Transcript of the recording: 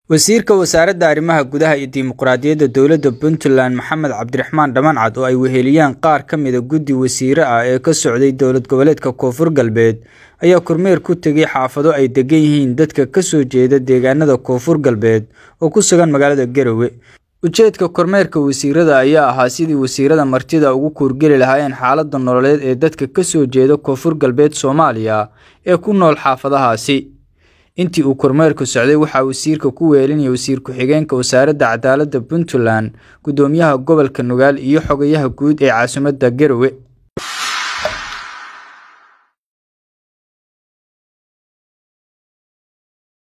wasiirka wasaaradda arrimaha gudaha iyo dimuqraadiyadda dowladda puntland maxamed cabdiraxmaan dhamancad oo ay weheliyaan qaar ka mida guddi wasiire ah ee ka socday dowlad goboleedka koonfur galbeed ayaa kormeer ku tegay xaafado ay degan yihiin dadka kasoo jeeda deegaanada koonfur galbeed oo ku sugan magaalada garowe ujeedka kormeerka wasiirada ayaa ahaa sidii wasiirada martida ugu kuurgeli lahaayeen xaalada nololeed ee dadka kasoo jeeda koonfur galbeed soomaaliya ee ku nool xaafadahaasi intii uu kormeerku socday waxaa wasiirka ku weelinaya wasiir ku-xigeenka wasaaradda cadaaladda puntland gudoomiyaha gobolka nugaal iyo xogayaha guud ee caasimadda garowe